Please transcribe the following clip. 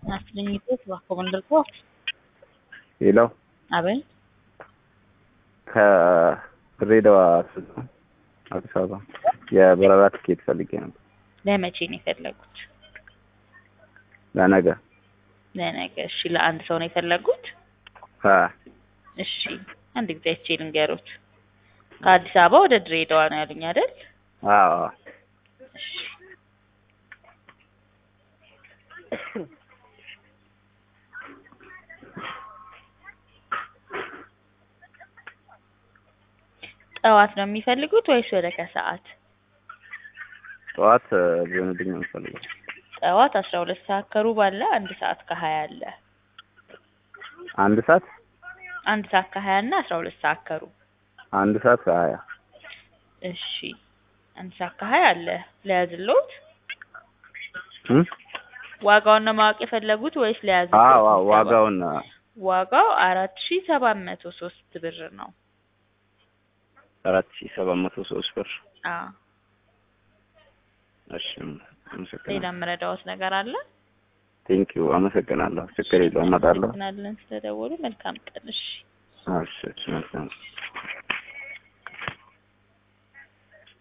Naslingito bajo ሌላው አበል ከድሬዳዋ አዲስ አበባ የበረራ ትኬት ፈልጌ ነበር ለመቼ ነው የፈለጉት? ለነገ ለነገ። እሺ፣ ለአንድ ሰው ነው የፈለጉት? አ እሺ፣ አንድ ጊዜ አይቼ ልንገሩት። ከአዲስ አበባ ወደ ድሬዳዋ ነው ያሉኝ አይደል? አዎ እሺ ጠዋት ነው የሚፈልጉት ወይስ ወደ ከሰዓት? ጠዋት ቢሆንልኝ ነው የምፈልገው ጠዋት አስራ ሁለት ሰዓት ከሩብ አለ፣ አንድ ሰዓት ከሀያ አለ። አንድ ሰዓት አንድ ሰዓት ከሀያ እና አስራ ሁለት ሰዓት ከሩብ አንድ ሰዓት ከሀያ እሺ አንድ ሰዓት ከሀያ አለ። ለያዝሎት እም? ዋጋውን ነው ማወቅ የፈለጉት ወይስ ለያዝሎት? አዎ አዎ ምዝገባ? ዋጋውን ዋጋው አራት ሺ ሰባት መቶ ሶስት ብር ነው። አራት ሺህ ሰባት መቶ ሶስት ብር አዎ እሺ ሌላ አመሰግናለሁ የምረዳዎት ነገር አለ? ቴንኪዩ አመሰግናለሁ ችግር የለውም እመጣለሁ እናመሰግናለን ስለደወሉ። መልካም ቀን። እሺ እሺ እሺ መልካም